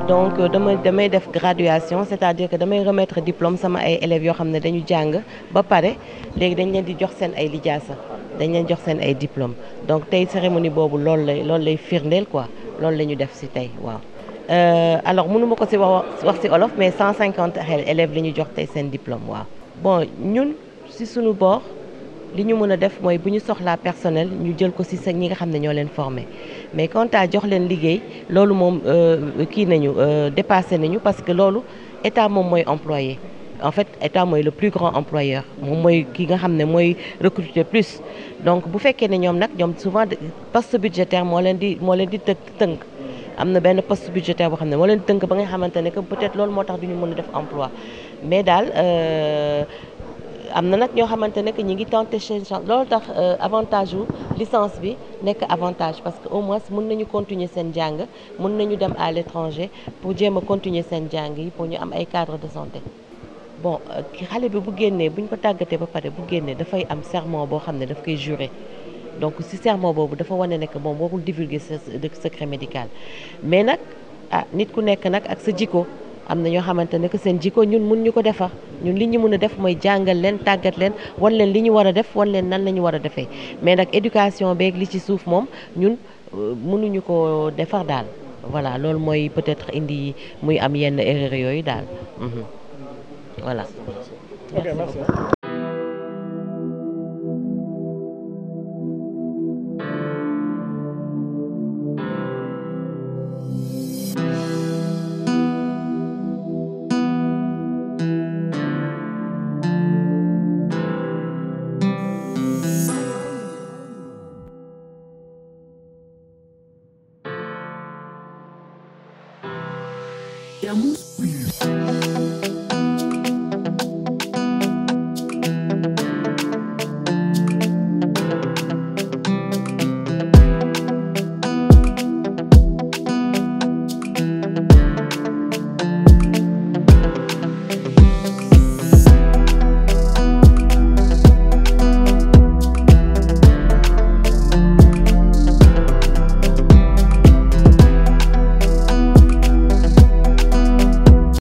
donc dama damay def graduation c'est-à-dire que damay remettre diplôme sama ay élèves yoo xam ne dañu jàng ba pare léegi dañ leen di jox seen ay lijaasa dañ leen jox seen ay diplôme donc tey cérémonie boobu loolu lay loolu lay firndeel quoi loolu la ñu def ci tey waaw. alors mënu ma ko ci wax wax ci olof mais 150 élèves la ñu jox tey seen diplôme waaw. bon ñun ci sunu boor li ñu mën a def mooy bu ñu soxlaa personnel ñu jël ko ci sa ñi nga xam ne ñoo leen formé mais quant à jox leen liggéey loolu moom kii nañu dépassé nañu parce que loolu état moom mooy employé. en fait état mooy le plus grand employeur moom mooy ki nga xam ne mooy recruter plus donc bu fekkee ne ñoom nag ñoom souvent poste budgétaire moo leen di moo leen di tënk tënk am na benn poste budgétaire boo xam ne moo leen tënk ba nga xamante ne que peut-être loolu moo tax du ñu mën a def emploi mais daal am na nag ñoo xamante ne que ñi ngi tenté seen chance loolu tax avantage wu licence bi nekk avantage parce que au moins mën nañu continuer seen jàng mën nañu dem à l'étranger pour jéem a continuer seen jàng yi pour ñu am ay cadre de santé bon xale bi bu génnee bu ñu ko tàggatee ba pare bu génnee dafay am serment boo xam ne daf koy jurer donc ci serment boobu dafa wane ne que moom warul divulguer sa secret médical mais nag ah nit ku nekk nag ak sa jikko am na ñoo xamante ne que seen jikko ñun mun ñu ko defar ñun li ñu mën a def mooy jàngal leen tàggat leen wan leen li ñu war a def wan leen nan la ñu war a defee mais nag éducation beeg li ci suuf moom ñun mënuñu ko defar daal voilà loolu mooy peut-être indi muy am yenn erreur yooyu daal voilà. ok merci. Camus.